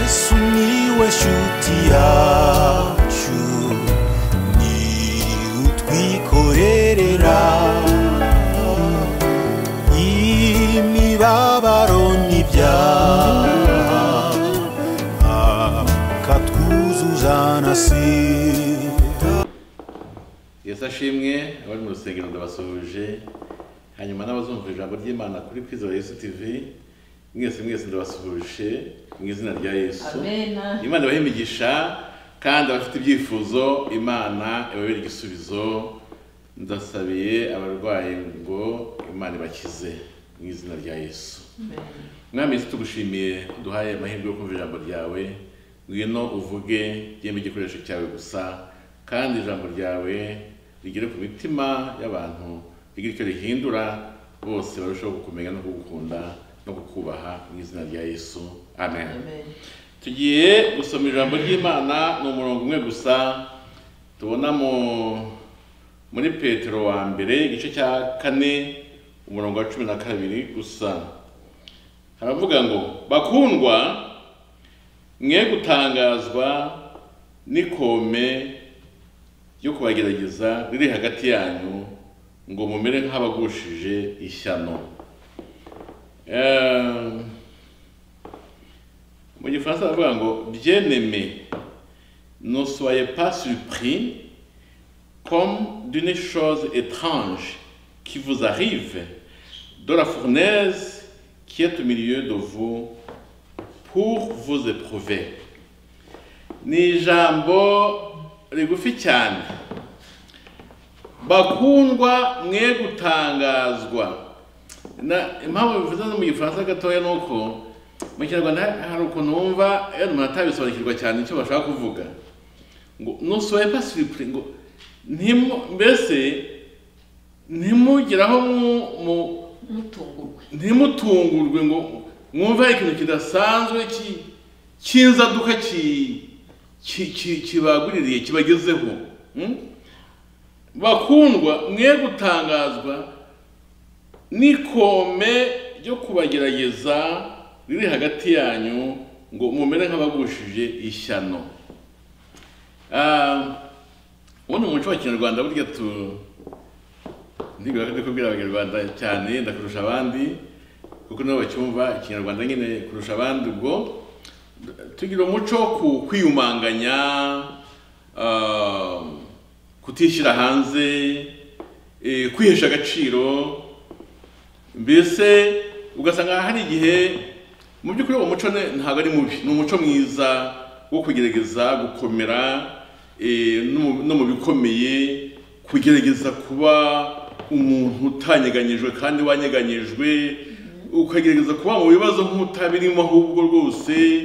Sumiłeś utiaciu Ni utwikorerera Imibabaro n'ibyaha Akatwuzuzanasira yesu ashimwe abari mu rusengero ndabasuhuje hanyuma n'abazumva ijambo ry'imana kuri kwiza yesu tv mwese mwese ndabasuhuje mu izina rya yesu Amen. imana ibahe imigisha kandi abafite ibyifuzo imana ibabere igisubizo ndasabiye abarwayi ngo imana ibakize mu izina rya yesu mwami yesu tugushimiye duhaye amahirwe yo kumva ijambo ryawe ngwino uvuge yemwe igikoresho cyawe gusa kandi ijambo ryawe rigere ku mitima y'abantu rigire icyo rihindura bose barushaho kukumenya no kugukunda no kukubaha mu izina rya yesu amen, tugiye gusoma ijambo ry'imana ni umurongo umwe gusa tubona mu muri petero wa mbere igice cya kane umurongo wa cumi na kabiri gusa haravuga ngo bakundwa mwe gutangazwa n'ikome ryo kubagerageza riri hagati yanyu ngo mumere nk'abagushije ishyano Eh, mu gifaransa baravuga ngo byeneme ne soyez pas surpris comme d'une chose étrange qui vous arrive de la fournaise qui est au milieu de vous pour vous éprouver. Ni ijambo rigufi cyane. Bakundwa mwe gutangazwa. Na impamvu bivuze no mu gifaransa gatoya ni uko mu kinyarwanda hari ukuntu wumva yari umuntu atabisobanukirwa cyane icyo bashaka kuvuga ngo nusoye pas surpris ngo ntimu- mbese ntimugiraho mu- mu mutungurwe ntimutungurwe ngo mwumve hari ikintu kidasanzwe ki- cy'inzaduka ki- ki- ki- kibaguririye kibagezeho Mm? bakundwa mwe gutangazwa n'ikome ryo kubagerageza riri hagati yanyu ngo mumere nk'abagushije ishyano Ah, uwo ni umuco wa kinyarwanda burya tu ntigura ko kubwira abanyarwanda cyane ndakurusha abandi kuko nabo bacyumva ikinyarwanda nyine kurusha abandi ubwo tugira umuco wo ku kwiyumanganya ah, kutishyira hanze eh, kwihesha agaciro mbese ugasanga hari igihe mu by'ukuri uwo muco ne- ntabwo ari mubi ni umuco mwiza wo kugerageza gukomera eh, no mu- no mu bikomeye kugerageza kuba umuntu utanyeganyijwe kandi wanyeganyijwe ukagerageza kuba mu bibazo nk'utabirimo ahubwo rwose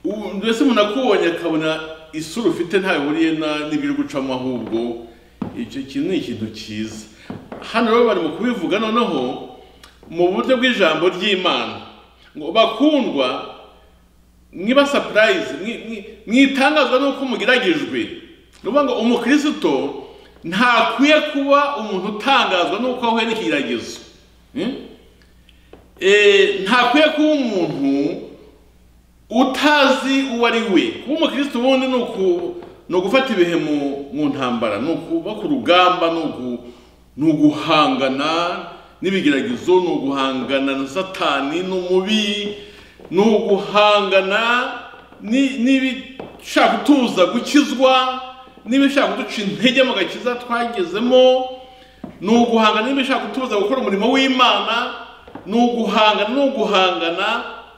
u- mbese umuntu akubonye akabona isura ufite nta bihuriye na- n'ibiri gucamo ahubwo icyo kintu ni ikintu cyiza hano rero bari mu kubivuga noneho mu buryo bw'ijambo ry'imana ngo bakundwa mwiba sapurayizi mwitangazwa n'uko mugiragijwe ni ukuvuga ngo umukristo ntakwiye kuba umuntu utangazwa n'uko ahuye n'ikigeragezo Hmm? Eh, ntakwiye kuba umuntu utazi uwo ari we kuba umukristo ubundi ni uku- ni ugufata ibihe mu, mu ntambara ni ukuba ku rugamba ni ugu- ni uguhangana n'ibigeragezo ni uguhangana na satani n'umubi ni uguhangana ni- n'ibishaka kutuza gukizwa n'ibishaka kuduca intege mu gakiza twagezemo ni uguhangana n'ibishaka gutuza gukora umurimo w'imana ni uguhangana ni uguhangana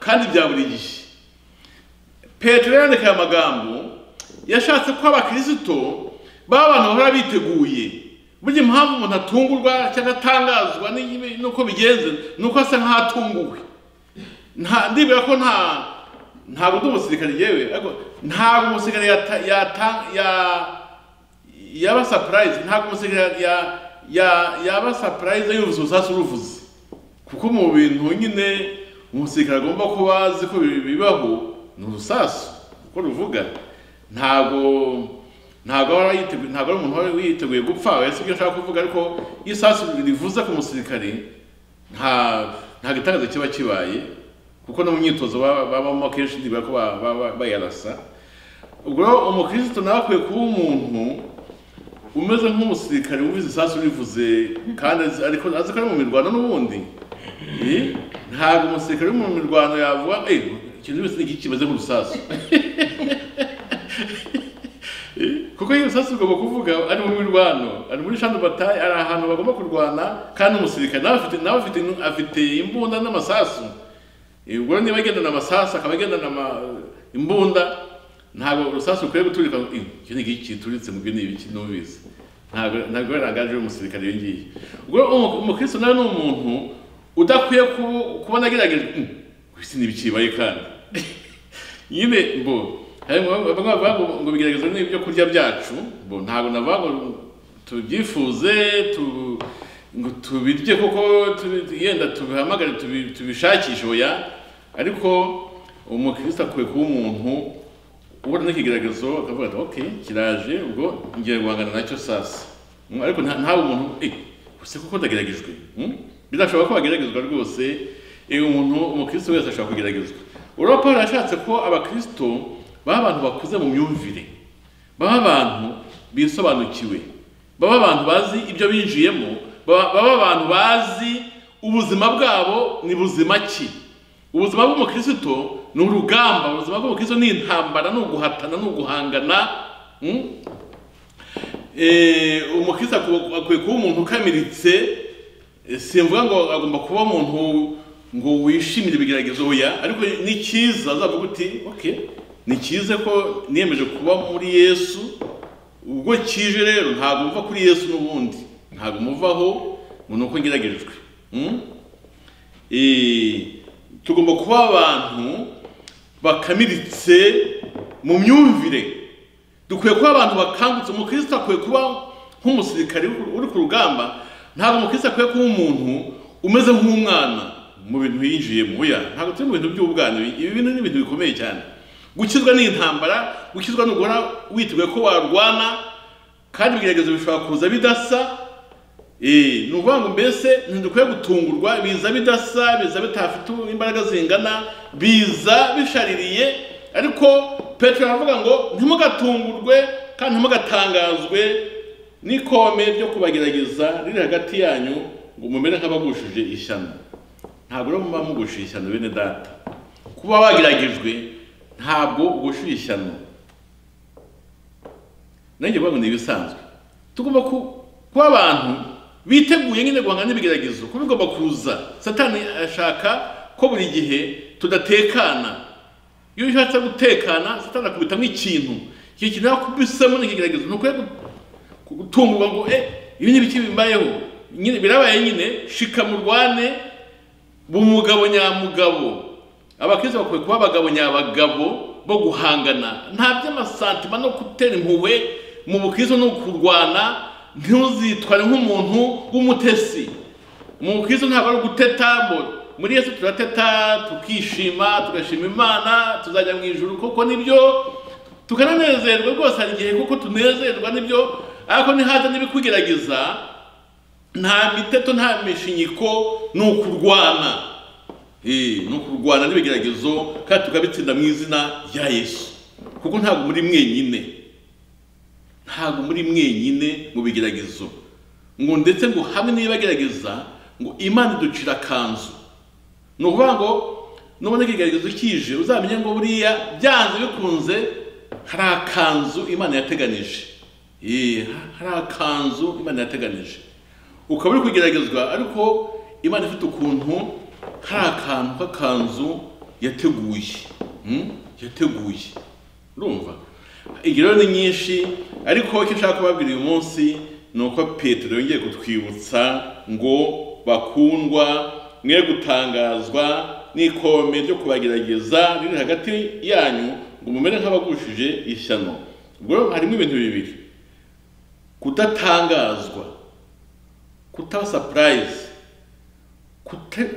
kandi bya buri gihe petero yandika aya magambo yashatse ko abakristo baba abantu bahora biteguye burya impamvu umuntu atungurwa cyangwa atangazwa n'ibi- n'uko bigenze ni uko asa nk'aho atunguwe nta ndibwira ko nta ntabwo ndi umusirikare yewe ariko ntabwo umusirikare yata, yata, ya, yaba surprise ntabwo umusirikare ya, ya, yaba surprise yumvise urusasu ruvuze kuko mu bintu nyine umusirikare agomba kuba azi ko bi- bibaho ni urusasu kuko ruvuga ntabwo ntabwo aba yiteguye ntabwo ari umuntu wari yiteguye gupfa si byo nshaka kuvuga ariko iyo isasu rivuze ku musirikare nta nta gitangaza kiba kibaye kuko no mu myitozo baba- babamo akenshi ntibako bayarasa ubwo rero umukristo nawe akwiye kuba umuntu umeze nk'umusirikare wumvise isasu rivuze kandi azi- ariko azi ko ari mu mirwano n'ubundi Eh, ntabwo umusirikare wo mu mirwano yavuga "Eh, ikintu cyose ni iki kimeze nk'urusasu kuko iyo sasu ugomba kuvuga ari mu mirwano ari muri shanu bataye ari ahantu bagomba kurwana kandi umusirikare nawe afite nawe afite afite imbunda n'amasasu ubwo niba agendana amasasu akaba agendana ama- imbunda ntabwo urusasu rukwiye guturika ngo, "Eh, iki ni iki kituritse mu byo ni ibiki numvise ntabwo ntabwo yarangaje umusirikare iyo ngiyo ubwo umu- umukristo nawe ni umuntu udakwiye kubu- kubona agerageje "Mm, ku isi ni ibiki bibaye kandi nyine mbo harimo bamwe bavuga ngo- ngo bigeragezwa n'ibyo kurya byacu mbo ntabwo navuga ngo tubyifuze tu- ngo tubirye kuko tubi- yenda tubihamagare tubi- tubishakishe oya ariko umukristo akwiye kuba umuntu ubona n'ikigeragezo akavuga ati ok kiraje ubwo ngiye guhangana nacyo sasa Mm, ariko nta- ntabe umuntu eh ese kuko ndageragejwe Mm? birashoboka ko bageragezwa rwose eh, umuntu umukristo wese ashobora kugeragezwa urabona paul yashatse ko abakristo baba abantu bakuze mu myumvire baba abantu bisobanukiwe baba abantu bazi ibyo binjiyemo baba baba abantu bazi ubuzima bwabo ni buzima ki ubuzima bw'umukristo ni urugamba ubuzima bw'umukristo ni intambara ni uguhatana ni uguhangana mm? Eh, umukristo aku- akwiye kuba umuntu ukamiritse Eh, simvuga ngo agomba kuba umuntu ngo wishimire ibigeragezo oya ariko ni cyiza azavuga uti okay ni cyiza ko niyemeje kuba muri yesu ubwo kije rero ntabwo muva kuri yesu n'ubundi ntabwo muvaho ngo ni uko ngeragejwe Mm? Eh, tugomba kuba abantu bakamiritse mu myumvire dukwiye kuba abantu bakangutse umukristo akwiye kuba nk'umusirikare uri ku rugamba ntabwo umukristo akwiye kuba umuntu umeze nk'umwana mu bintu yinjiyemo oya ntabwo turi mu bintu by'ubwana ibi ibi bintu ni ibintu bikomeye cyane gukizwa ni intambara gukizwa ni uguhora witeguye ko warwana kandi ibigeragezo bishobora kuza bidasa Eh, ni ukuvuga ngo mbese ntidukwiye gutungurwa biza bidasa biza bitafite imbaraga zingana biza bishaririye ariko petero aravuga ngo ntimugatungurwe kandi ntimugatangazwe n'ikome ryo kubagerageza riri hagati yanyu ngo mumere nk'abagushije ishyano ntabwo rero muba mugushije ishyano bene data kuba wageragejwe ntabwo ugushije ishyano nanjye kuvuga ngo ni ibisanzwe tugomba ku- kuba abantu biteguye nyine guhangana n'ibigeragezo ko bigomba kuza satani ashaka ko buri gihe tudatekana iyo ushatse gutekana satani akubitamo ikintu icyo kintu yakubisemo n'ikigeragezo ni ukwiye gu- gutungurwa ngo eh ibi ni ibiki bimbayeho nyine birabaye nyine shika murwane bumugabo nyamugabo abakristo bakwiye kuba abagabo nyabagabo bo guhangana nta by'amasantima no gutera impuhwe mu bukristo no kurwana ntuzitware nk'umuntu w'umutesi mu bukristo ntabwo ari uguteta ngo muri yesu turateta tukishima tugashima imana tuzajya mu ijuru koko nibyo tukananezerwa rwose hari igihe kuko tunezerwa nibyo ariko nihaza n'ibikugerageza nta miteto nta mishinyiko ni ukurwana Eh, ni ukurwana n'ibigeragezo kandi tukabitsinda mu izina rya yesu kuko ntabwo muri mwenyine ntabwo muri mwenyine mu bigeragezo ngo ndetse ngo hamwe n'ibagerageza ngo imana iducira akanzu ni ukuvuga ngo nubona ikigeragezo kije uzamenye ngo buriya byanze bikunze hari akanzu imana yateganije Eh, hari akanzu imana yateganije ukaba uri kugeragezwa ariko imana ifite ukuntu hari akantu k'akanzu yateguye Mm? yateguye urumva ingero ni nyinshi ariko icyo nshaka kubabwira uyu munsi ni uko petero yongeye kutwibutsa ngo bakundwa mwe gutangazwa n'ikome ryo kubagerageza riri hagati yanyu ngo mumere nk'abagushije ishyano ubwo rero harimo ibintu bibiri kudatangazwa kutaba sapurayizi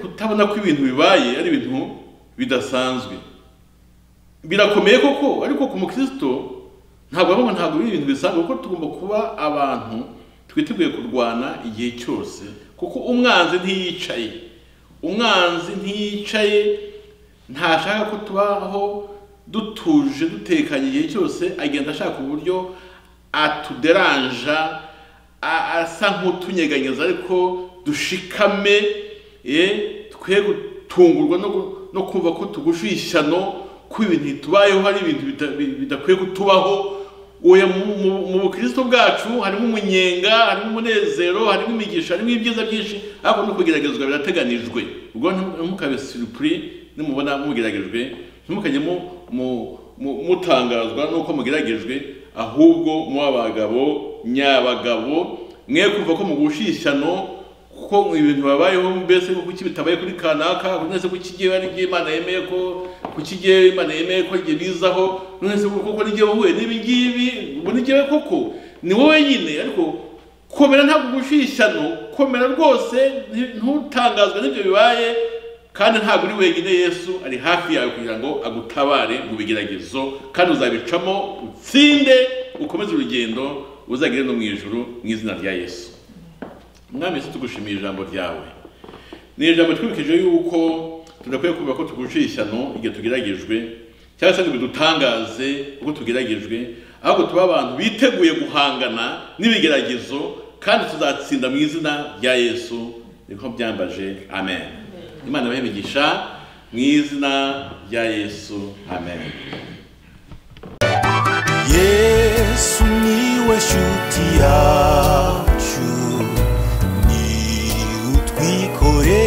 kutabona ko ibintu bibaye ari ibintu bidasanzwe birakomeye koko ariko ku mukristo ntabwo bavuga ntabwo biri ibintu bisanzwe kuko tugomba kuba abantu twiteguye kurwana igihe cyose kuko umwanzi ntiyicaye umwanzi ntiyicaye ntashaka ko tubaho dutuje dutekanye igihe cyose agenda ashaka uburyo atuderanja a- asa nk'utunyeganyeza ariko dushikame ye twe gutungurwa no gu- no kumva ko tugusha ishyano ko ibintu bitubayeho hari ibintu bida- bi- bidakwiye kutubaho oya mu- mu- mu bukristo bwacu harimo umunyenga harimo umunezero harimo imigisha harimo ibyiza byinshi ariko no kugeragezwa birateganijwe ubwo nti- ntimukabe siripuri nimubona mugeragejwe ntimukajye mu- mu- mu- mutangazwa nuko mugeragejwe ahubwo muba abagabo nyabagabo mwe kumva ko mugushishyano ko ibintu babayeho mbese ko kuki bitabaye kuri kanaka none se kuki igihe ari ibyo imana yemeye ko kuki igihe imana yemeye ko igihe bizaho none se koko n'igihe uhuye n'ibi ngibi ubu n'igihe koko ni wowe nyine ariko komera ntabwo ugushyishyano komera rwose nti- ntutangazwe n'ibyo bibaye kandi ntabwo uri wenyine yesu ari hafi yawe kugira ngo agutabare mu bigeragezo kandi uzabicamo utsinde ukomeze urugendo uzagere no mu ijuru mu izina rya yesu mwami yesu tugushimiye ijambo ryawe ni ijambo twibukije yuko tudakwiye kumva ko tuguciye ishyano igihe tugeragejwe cyangwa se ngo bidutangaze uko tugeragejwe ahubwo tuba abantu biteguye guhangana n'ibigeragezo kandi tuzatsinda mu izina rya yesu niko byambaje amen imana ibahe imigisha mu izina rya yesu amen yesu niwe shuti yacu ni utwikore